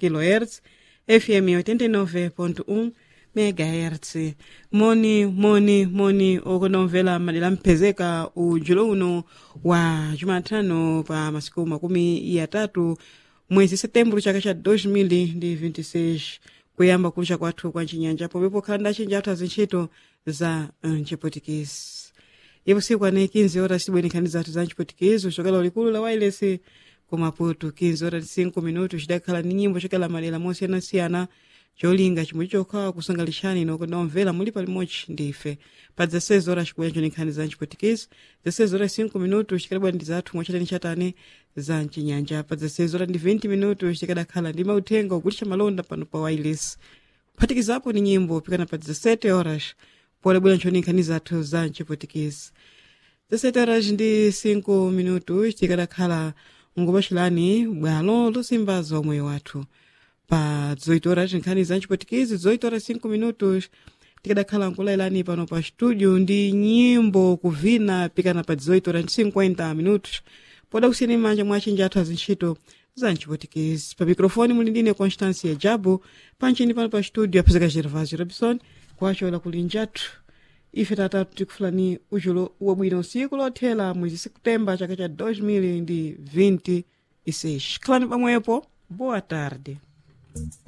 kHz fm 89.1 megahertz moni moni moni okunomvera madera mphezeka ujulo uno wa jumatano pa masiku makumi atatu mwezi setembro chaka cha 2026 kuyamba kucha kwathu kwa chinyanja pomwepo khala ndachinja athu azintchito za mchiputikisi ipo siku ane 15 horas tibwenekhani zathu za mchiputikisi kuchokera ulikulu la wireless ku maputo 15 horas 5 minutos chidakhala ni nyimbo chokela madera mosiyanasiyana cholinga chimwe chokha kusangalishani nokunomvera muli palimodzi ndife pa 16 horas chikubwera chonenkhani za mchiputikisi 16 horas 5 minutos chikadabwa ndi zathu mwachatani chatane za mchinyanja pa 16 horas ndi 20 minutos chikadakhala ndi mauthenga okulisha malonda pano pa wireless kuphatikizapo ni nyimbo pikana pa 17 horas polebwera nchonenkhani zathu za mchiputikisi 17 horas ndi 5 minutos tikadakhala ngopachilani bwalo losimbaza umoyo wathu pa 18 horas nkhani za mchiputikisi 18 horas 5 minutos tikadakhala nkulailani pano pa studio ndi nyimbo kuvina pikana pa 18 horas 50 minutos poda kusiyeni manja mwachinja athu azintchito za mchiputikisi pa mikrofoni muli ndine constancia jabu panchini pano pa studio aphezeka gervasio robson kwachola kulinjathu ife tatatu tikufulani uchulo wabwino usiku lothela mwezi septemba chaka cha 2026 khalani pamwepo boa tarde